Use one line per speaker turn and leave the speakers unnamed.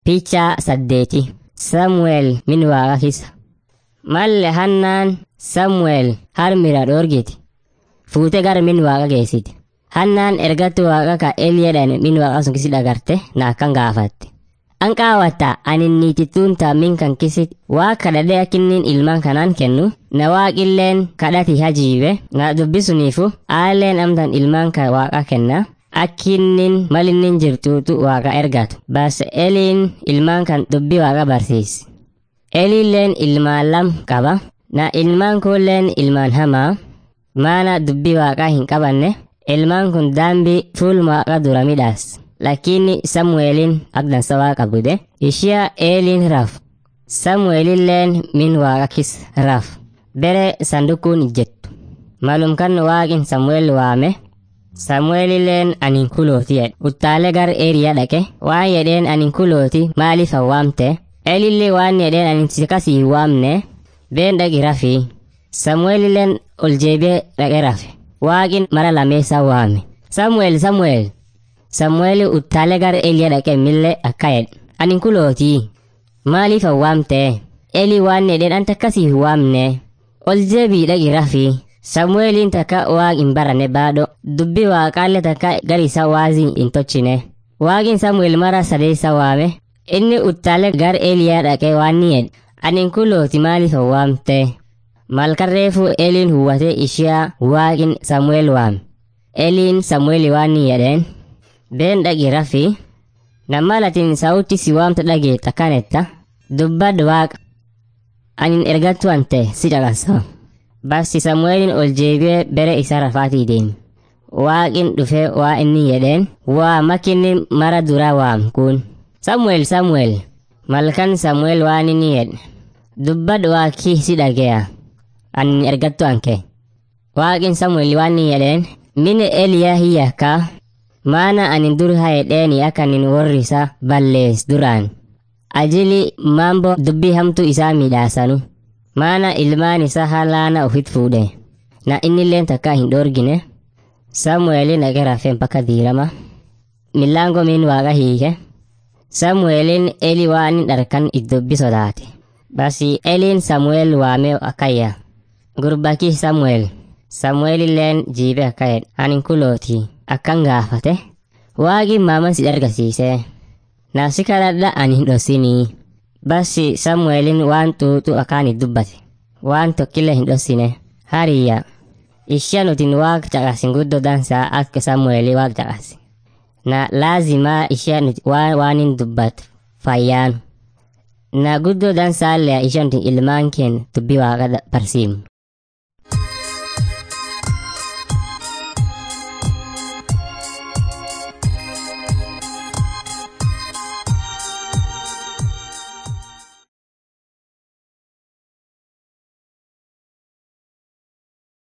Picha saddeeti Samu'eel min waaqa kisa. Malle hannaan Samu'eel harmira dhoorgiti. Fuute gara min waaqa geessiti. Hannaan ergattu waaqa ka Eliyaadhaan min waaqa sun kisi dhagarte na akkan gaafatte. An qaawwatta ani niitittuun taammin kan kisit waa kadhadhee akkinnin ilmaan kanaan kennu na waaqilleen kadhati hajiibe na dubbisuniifu aalleen amtan ilmaan kan waaqa kenna akkinnin malinnin jirtuutu waaqa ergatu bas eliin ilmaan kan dubbi waaqa barsiisi. Eliilleen ilmaan lam qaba na ilmaan kunilleen ilmaan hamaa maana dubbi waaqaa hin qabanne ilmaan kun daambii fuul waaqa dura midhaas. lakini samu'eelin agdansa waaqa bude ishiya eeliin raf samu'eelilleen min waaqa kis raf bere sandukuun ijjettu malum kan waaqin samu'eel waame samu'eelilleen anin kulooti jedhe uttaale gar eeriya dhaqe waan jedheen anin kulooti maaliif waamte eelillee waan jedheen anin sikasii hin waamne been dhaqi rafii samu'eelilleen ol jeebee dhaqe rafe waaqin mara lameessa waame samu'eel samu'eel Samu'eel uttaalee gara Eliyaa dhaqee millee akka jedhe. Ani kulootii. Maaliif waamte? Eli waan jedheen anta akkasii hin waamne. Ol jeebii dhaqi rafii. Samu'eeliin takka waaq hin baranne baadho. Dubbi waaqaallee takka gari isaa waazii hin tochine. Waaqin Samu'eel mara sadeessa waame. Inni uttaalee gara Eliyaa dhaqee waan ni jedhe. Ani kulooti maaliif waamte? Malkarreefu Eliin huwwatee ishiyaa waaqin Samu'eel waame. Eliin Samu'eel waan ni jedheen. been dhaqi rafi namma latin sauti si waamta dhageet akkanetta dubbad waaqa anin ergattu ante si caqasa basti samu'eelin ol jeebee bere isa rafaatii deemi waaqin dhufe waa inni jedheen waa makinni mara dura waam kun samu'eel samu'eel malkan samu'eel waan inni jedhe dubbad waaqii si dhageya anin ergattu anke waaqin samu'eel waan inni jedheen mini eliyaa hiyyakkaa maana anin dur hayedheeni akanin worrisa ballees duraan ajili mambo dubbii hamtu isaa midhaasanu maana ilmaan isaa halaana ufit fuudhe na innilleen takka hin dhoorgine samu'eelin dhaqe rafeen bakka diirama millaango min waaqa hiike samu'eelin eli waanin dharkan iddobbi sodaate basi eliin samu'eel waamee akkayya gurbakii samu'eel samu'eelilleen jiibe akka jedhe anin kulootii akkan gaafate waaqi maaman si argisiise naasi kadhadha ani hin dhossinii basi samu'eelin waan xuuxu akkaan dubbate waan tokkille hin dhossine hariyya ishia nutin waaq caqasin guddo dansaa akka samu'eeli waaq caqasi na laazimaa ishia nuti waan waanin dubbat fayyaanu na guddo dansaallee ishia nutin ilmaan keen dubbi waaqa barsiimnu